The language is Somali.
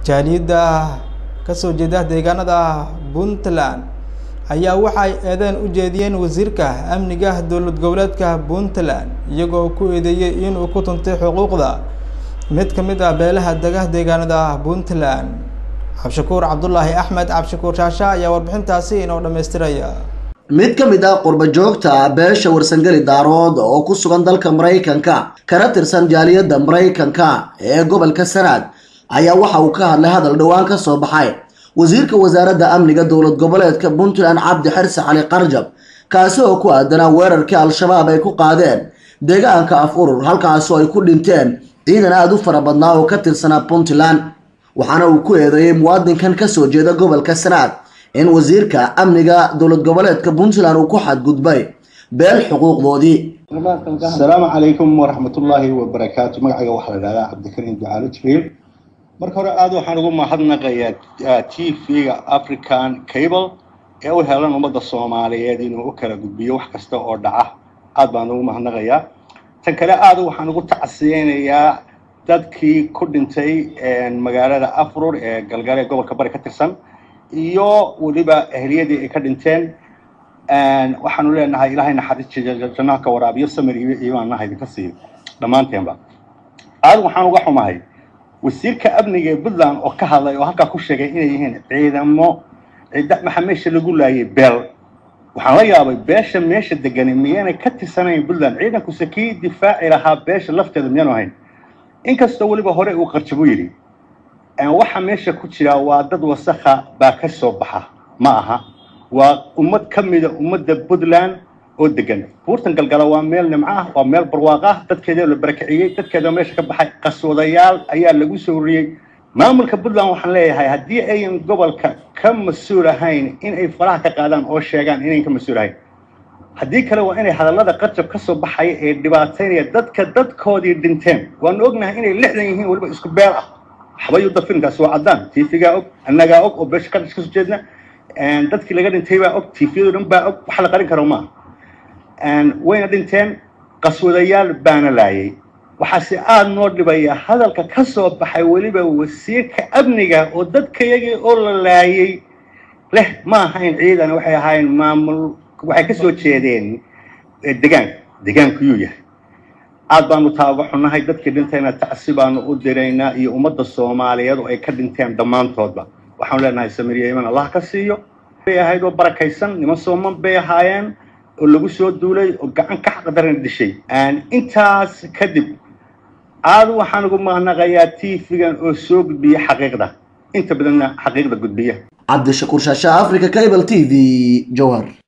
jaaliyadda kasoo jeeda deegaanada puntland ayaa waxay eedeen u jeediyeen wasiirka amniga dowlad goboleedka puntland iyagoo ku eedeeyey inuu ku tuntay xuquuqda mid ka mid ah beelaha dega deegaanada puntland cabdishakuur cabdulaahi axmed cabdishakuur shaasha ayaa warbixintaasi inoo dhammaystiraya mid ka mid ah qurba joogta beesha warsangeli daarood oo ku sugan dalka maraykanka kana tirsan jaaliyadda maraykanka ee gobolka sanaad ayaa waxa uu ka hadlay hadal dhowaan ka soo baxay wasiirka wasaaradda amniga dowlad goboleedka puntland cabdi xirse cali qarjab kaasi oo ku aadanaa weerarkii al-shabaab ay ku qaadeen deegaanka af urur halkaasoo ay ku dhinteen ciidan aada u fara badnaa oo ka tirsanaa puntland waxaana uu ku eedeeyey muwaadinkan kasoo jeeda gobolka sanaad in wasiirka amniga dowlad goboleedka puntland uu ku xadgudbay beel xuquuqdoodii asalaamu calaykum waraxmatullaahi wabarakaatu magacayga waxaa la dhahdaa cabdikariim ducaalo jibriil marka hore aada waxaan ugu mahadnaqayaa t v-ga african cable ee u helan ummadda soomaaliyeed inuu u kala gudbiyo wax kasta oo dhaca aad baan ugu mahadnaqayaa tan kale aada waxaan ugu tacsiyeynayaa dadkii ku dhintay magaalada afrur ee galgale gobolka bari ka tirsan iyo weliba ehliyadii ay ka dhinteen waxaanu leenahay ilaahay naxariis jannaha ka waraabiyo samir iyo iimaannaha idinka siiyo dhammaanteenba aada waxaan uga xumahay wasiirka amniga ee puntland oo ka hadlay oo halkaa ku sheegay inay yihiin ciidamo maxaa meesha lagu laayay beel waxaan la yaabay beesha meesha degani miyaanay ka tirsanayn puntland ciidankuse kii difaaci lahaa beesha lafteeda miyaanu ahayn inkastoo weliba hore uu qarjabo yidhi waxa meesha ku jira waa dad wasakha baa ka soo baxa ma aha waa ummad ka mida ummadda puntland oo degan buurtan galgala waa meel nimco ah waa meel barwaaq ah dadkeeda la barakiciyey dadkeeda meesha ka baxay qaswadayaal ayaa lagu soo wariyey maamulka puntland waxaan leeyahay haddii ayan gobolka ka mas-uul ahayn in ay faraha ka qaadaan oo sheegaan inayn ka mas-uul ahayn haddii kale waa inay hadallada qarjab ka soo baxaya ee dhibaataynaya dadka dadkoodii dhinteen waanu ognahay inay lixdan yihiin weliba isku beel ah waxbayuda filimkaasi waa caddaan tv-gaa og annagaa og oo beesha ka kasoo jeedna dadkii laga dhintay baa og tviyado dhan baa og wax la qarin karo maaha wayna dhinteen qaswadayaal baana laayay waxaase aada noo dhibaya hadalka ka soo baxay weliba wasiirka amniga oo dadkayagii oo la laayay leh ma ahayn ciidan waxay ahaayeen maamul waxay ka soo jeedeen degaanka degaankuyuu yahay aad baanu taaga xunnahay dadkii dhintayna tacsi baanu u diraynaa iyo ummadda soomaaliyeed oo ay ka dhinteen dhammaantoodba waxaanu leenahay samiriya iman allah ka siiyo bay ahayd oo barakaysan niman sooman bay ahaayeen oo lagu soo duulay oo gacan ka xaqdaran dishay intaas kadib aada waxaan ugu mahadnaqayaa tv-gan oo soo gudbiya xaqiiqda inta badanna xaqiiqda gudbiya cabdishakuur shaasha africa cable t v jowhar